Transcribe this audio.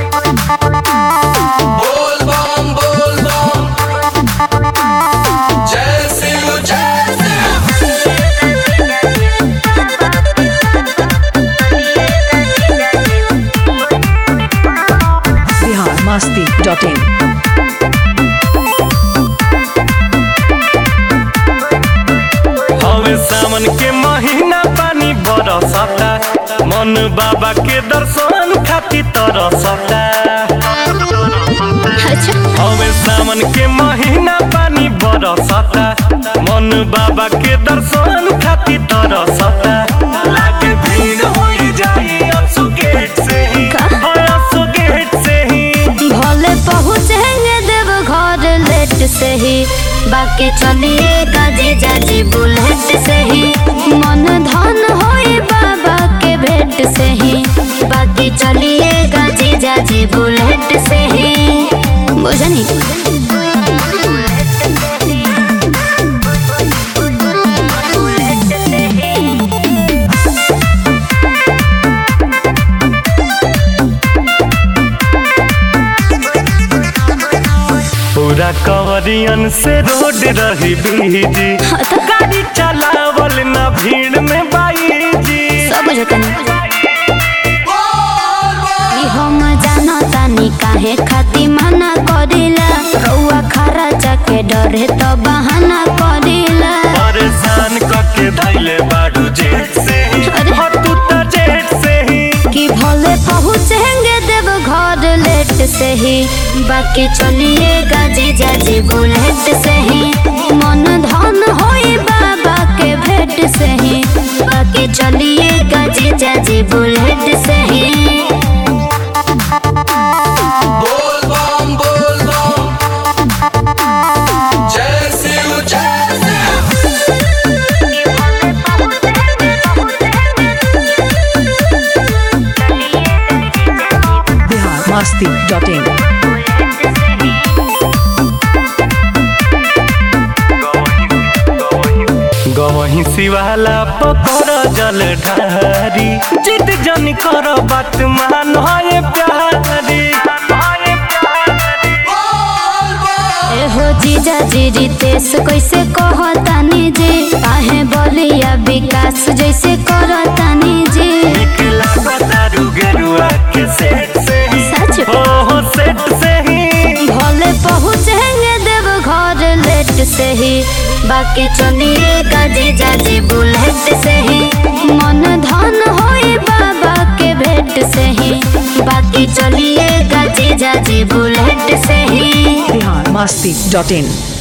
बोल बम बोल बम जय शिव जय शिव बिहार मस्ती डॉट इन हवे सावन के महीना पानी बरसता मन बाबा के दर्शन खातिर तरसता हवे सावन के महीना पानी बरसता मन बाबा के दर्शन खातिर तरसता लागे भीड़ होई जाई असु गेट से ही हाँ, असु गेट से ही भले पहुँचेंगे देव घर लेट से ही बाकी चलिए गाजी जाजी बुलेट से ही मन धन होई बाबा के भेंट से ही बाकी चलिए गाजी जाजी बुलेट से ही बुझनी पूरा कवरियन से रोड रही बीजी गाड़ी चलावल ना भीड़ में बाई जी सब बुझतनी ई हम जानतानी काहे खाती मना करिला रउआ खरा जाके डरे तो बहाना करिला परेशान करके धैले बाड़ू जेट से ही अरे। हाँ, तू तो जेट से ही कि भले पहुँचेंगे देव घर लेट से ही बाकी चलिए गाजी जाजी बुलेट से ही मन धन होई बाबा के भेंट से ही बाकी चलिए गाजी जाजी बुलेट से ही बोल बम बोल बम जय शिव जय शिव बिहार मस्ती डॉट इन गवही शिवाला पकड़ जल ढारी जिद जन कर बात मान है प्यारी एहो जीजा जी रितेश कैसे कहतानी जी काहे बलिया विकास जैसे करतानी जी निकला बतारू गेरुआ के सेट से ही सच हो हो सेट से ही भले पहुँचेंगे देव घर लेट से ही बाकी चलिए गाजी जाजी बुलेट से ही मन धन होई बाबा के भेंट से ही बाकी चलिए गाजी जाजी बुलेट से ही बिहार मस्ती डॉट इन